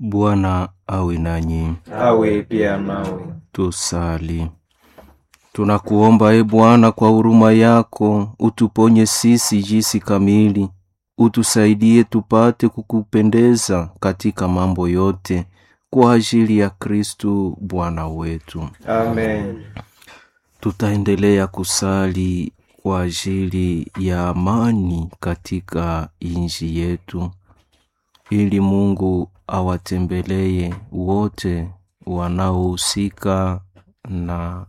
Bwana awe nanyi. awe pia nawe. Tusali. Tunakuomba e Bwana, kwa huruma yako utuponye sisi jinsi kamili, utusaidie tupate kukupendeza katika mambo yote, kwa ajili ya Kristu Bwana wetu. Amen. Tutaendelea kusali kwa ajili ya amani katika nchi yetu, ili Mungu awatembelee wote wanaohusika na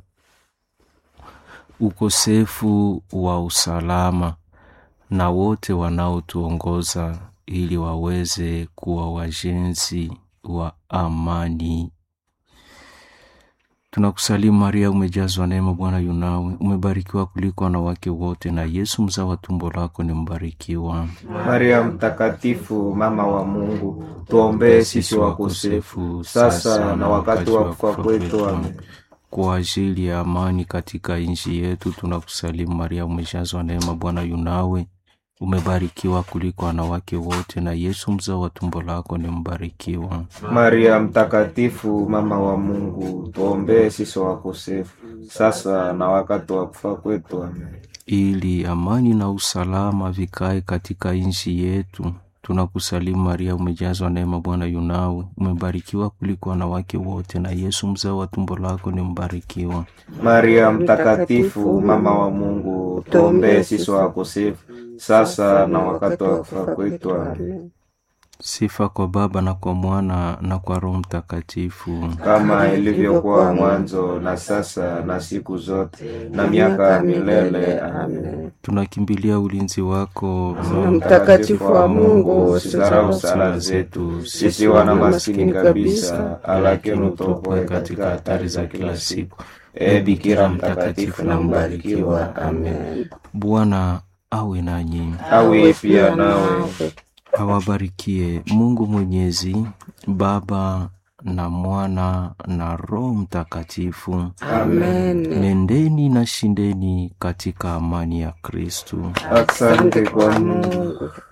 ukosefu wa usalama na wote wanaotuongoza ili waweze kuwa wajenzi wa amani. Tunakusalimu Maria, umejazwa neema, Bwana yunawe, umebarikiwa kuliko wanawake wote, na Yesu mzao wa tumbo lako ni mbarikiwa. Maria mtakatifu, mama wa Mungu, tuombee sisi wakosefu sasa na wakati wa kufa kwetu. Amen. Kwa ajili ya amani katika nchi yetu, tunakusalimu Maria, umejazwa neema, Bwana yunawe, umebarikiwa kuliko wanawake wote, na Yesu mzao wa tumbo lako ni mbarikiwa. Maria mtakatifu, mama wa Mungu, tuombee sisi wakosefu sasa na wakati wa kufa kwetu. Amen. ili amani na usalama vikae katika nchi yetu. Tunakusalimu Maria, umejazwa neema, Bwana yunawe, umebarikiwa kuliko wanawake wote, na Yesu mzao wa tumbo lako ni mbarikiwa. Maria mtakatifu, mama wa Mungu, tuombee sisi wakosefu sasa na wakati wa kufa kwetu. Amen. Sifa kwa Baba na kwa Mwana na kwa Roho Mtakatifu. kama ilivyokuwa mwanzo na sasa na siku zote na miaka ya milele. Amen. Tunakimbilia ulinzi wako Na mtakatifu wa Mungu, usidharau sala zetu sisi wana maskini kabisa, lakini utuokoe katika hatari za kila siku. E Bikira mtakatifu na mbarikiwa. Amen. Bwana awe nanyi, Awe pia nawe. awabarikie Mungu Mwenyezi, Baba na Mwana na Roho Mtakatifu. Amen. Nendeni na shindeni katika amani ya Kristu. Asante kwa Mungu.